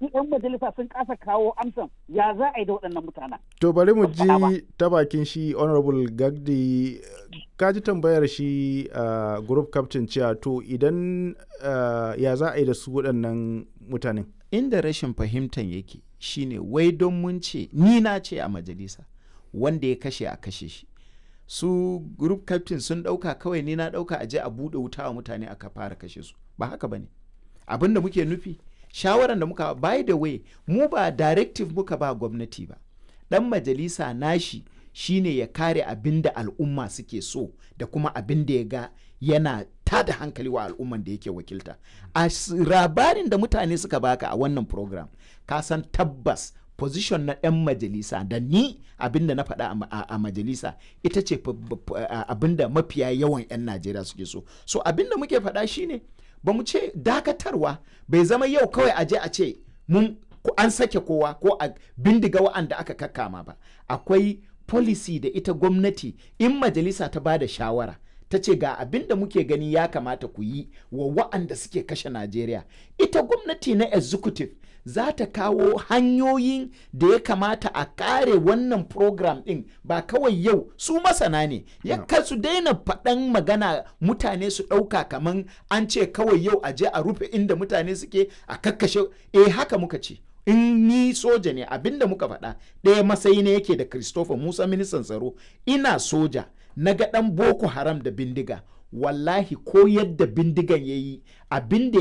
su 'yan majalisa sun kasa kawo amsan ya za a yi da waɗannan mutanen. To bari mu Ban faɗa ba. ji ta bakin shi Honorable Gagdi ka ji tambayar shi uh, group captain cewa to idan uh, ya za a yi da su waɗannan mutanen. inda rashin fahimtan yake shine wai don mun ce ni na ce a majalisa wanda ya kashe a kashe shi su group captain sun dauka kawai ni na dauka aje a bude wuta wa mutane aka fara kashe su ba haka bane abinda muke nufi shawaran da muka by the way mu ba directive muka ba gwamnati ba dan majalisa nashi shine ya kare abin da al'umma suke so da kuma abin da ya ga yana tada hankali wa al'umman da yake wakilta a s- labarin da mutane suka baka a wannan program ka san tabbas position na 'yan majalisa da ni abin da na faɗa a ma- a, a majalisa ita ce f- b- f- a- abin da mafiya yawan 'yan najeriya suke so so abin da muke faɗa shine ba mu ce dakatarwa bai zama yau kawai aje a ce mun ko an sake kowa ko a bindiga wa'anda aka kakkama ba akwai policy da ita gwamnati in majalisa ta ba da shawara ta ce ga abin da muke gani ya kamata ku yi wa wa'anda suke kashe najeriya ita gwamnati na executive za ta kawo hanyoyin da ya kamata a kare wannan program din ba kawai yau su masana ne ya ka su daina faɗan magana mutane su ɗauka kaman an ce kawai yau a je a rufe inda mutane suke a kakkashe eh haka muka ce in ni soja ne abinda muka faɗa ɗaya matsayi ne yake da christopher musa ministan tsaro ina soja na ga ɗan boko haram da bindiga wallahi ko yadda bindigan ya yi abin da